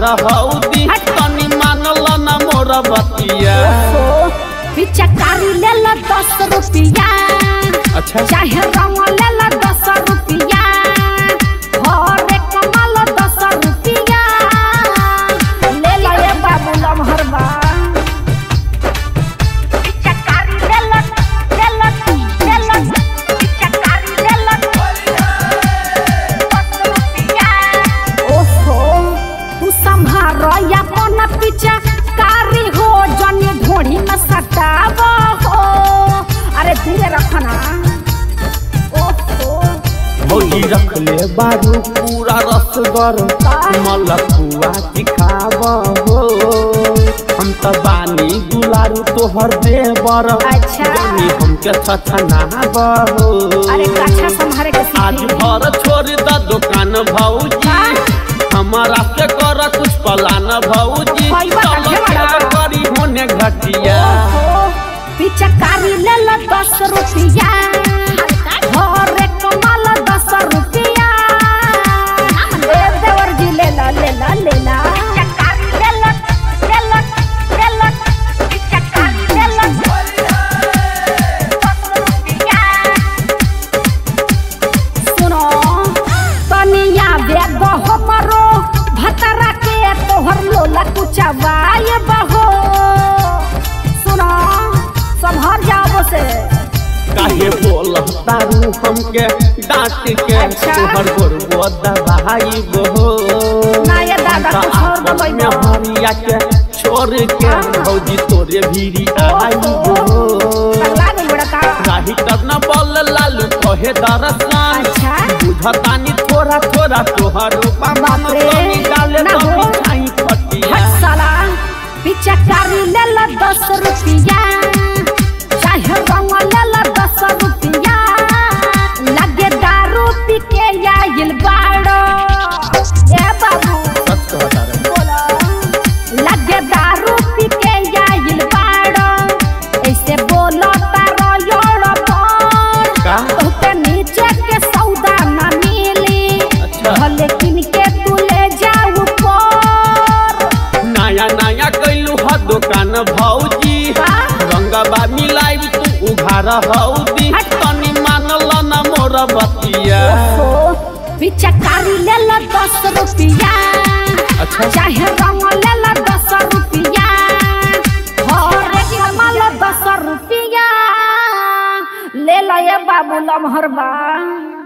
हौदी तनी मानल न मोर बतिया पिचकारी ले ला दस रुपया अच्छा चाहे रंग ले ला दस रुपया हरे कमल दस रुपया ले ला ये बाबू लमहर बा पिचकारी ले ला ले ला ले ला पिचकारी ले ला दस रुपया ओहो तू संभार अपन पिचकारी हो जनी ढोड़ी में सटाव हो अरे धीरे रखना ओहो भौजी रख ले बारू पूरा रसगर मलपुआ दिखाव हो हम त बानी दुलारू तोहर देवर अच्छा। जानी हमके छछनाव हो अरे कच्छा संभारे के आज सीखी भर छोड़ द दुकान भौजी हमारा से कर कुछ पलान भौजी कोई बात चलो नहीं क्या बड़ा। करी होने घटिया ओहो पिचकारी ले ला दस रुपया हरे कमल दस रुपया ले देवर जी ले ला ले ला ले ला पिचकारी ले ला ले ला ले ला पिचकारी ले ला दस रुपया सुनो तनिया बेग हमरो भतरा के तोहर लोला कुचवाए बहो सुनो संभर जाओ से काहे बोल तारू हमके डांट के अच्छा। तोहर गोरबो दबाई बहो ना ये दादा कुछ और बोलै में ना। हरिया के छोड़ के भौजी तोरे भीरी आई बहो पगला गई बड़ा का राही करना बोल लालू कहे दरसान अच्छा बुझतानी थोड़ा थोड़ा तोहर रूपा बाप मन रे, तनी डाले ना तो हो। मिठाई खटिया हट साला पिचकारी ले ला दस रुपया चाहे रंग ले ला दस रुपया लगे दारू पी के आइल बाड़ो ए बाबू सच कहता रे बोला लगे दारू पी के आइल बाड़ो ऐसे बोलो तारो योड़ पर का तोहके नीचे के सौदा ना मिली अच्छा। भले किन के तू ले जाऊ पर नया नया कैलू ह दुकान भौजी का? रंगबा मिलाई तू उघार हौदी हट। तनी मानल न मोर बतिया ओहो, पिचकारी ले ला दस रुपया अच्छा। चाहे रंग ले ला दस रुपया हरे कमल दस रुपया ले ला ये बाबू लमहर बा